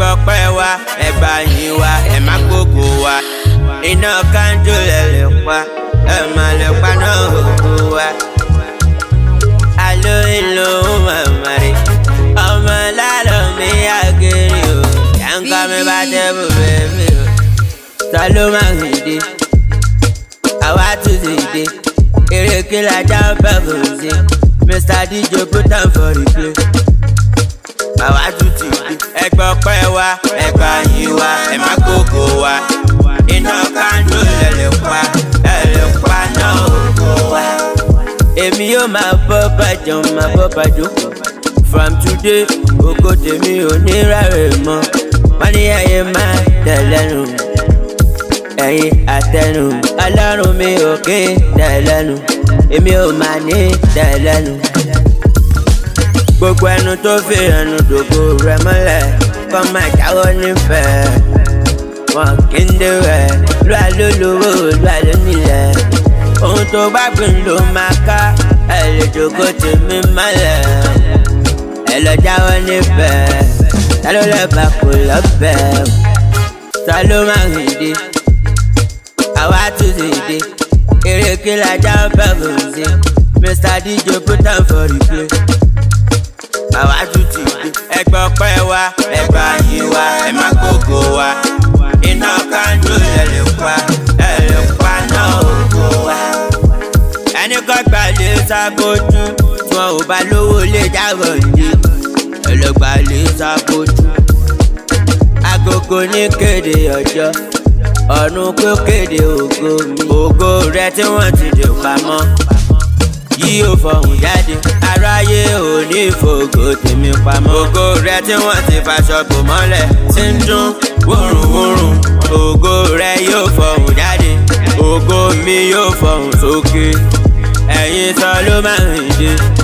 gbọ́ pẹ́ wa ẹ gbà yín wa ẹ má gbogbo wa iná kanjú lẹ lè pa ẹ má lè pa náà òkú wa. alo ìlú mamari ọmọ lálọ́ mi àgẹ̀rẹ̀ o yàǹkà mi bá tẹ́ bù bẹ́ẹ̀ o ta ló máa ń dé àwa tún ti dé eré kí la já bẹ́ẹ̀ kò sí mr dj put am for replay àwa tún ti dé. ẹgbẹ́ ọpẹ́ wa ẹgbẹ́ yín wa ẹ má kókó wa iná kanjú lẹ lè pa ẹ lè pa náà òkú wa. èmi yóò máa bọ́ bàjọ́ máa bọ́ bàjọ́ from today ògo tèmi ò ní rárẹ̀ mọ́ wọ́n ní ayé máa tẹ̀lẹ́nu ẹ̀yin àtẹnu ọlọ́run mi ò kí tẹ̀lẹ́nu èmi ò máa ní tẹ̀lẹ́nu gbogbo ẹnu tó fi ẹnu dògbò rẹ mọ́lẹ̀ kọ́ máa jáwọ́ nífẹ̀ẹ́ wọn kì í dẹ̀wẹ̀ lóà ló lówó lóà ló nílẹ̀ ohun tó bá gbìn ló máa ká ẹ lè dògbò tèmi mọ́lẹ̀ ẹ lọ jáwọ́ nífẹ̀ẹ́ ta ló lẹ́bàá kò lọ́bẹ̀ ta ló máa ń dé àwa tún ti dé eré kí la já bẹ́ẹ̀ kò sí mr dj put am for replay àwa tún ti dé. ẹgbẹ́ ọpẹ́ wa ẹgbẹ́ yín wa ẹ má gbogbo wa iná kanjú ẹ lè pa ẹ lè pa náà ògo wa. ẹni kọ́ gbàlè sábójú tí wọn ò bá lówó lè jábọ̀ ní ẹlẹ́gbàlè sábójú. agogo ní kéde ọjọ́ ọ̀run kó kéde ògo mi ògo rẹ tí wọ́n ti dè pamọ́ yìí ò fọhùn jáde aráyé ò ní fògo tèmi pamọ́. ògo rẹ tí wọ́n ti faṣọ bò mọ́lẹ̀ ti ń dún wúrùwúrùn ògo rẹ yóò fọhùn jáde ògo mi yóò fọhùn sókè ẹ̀yin sọ ló máa ń dé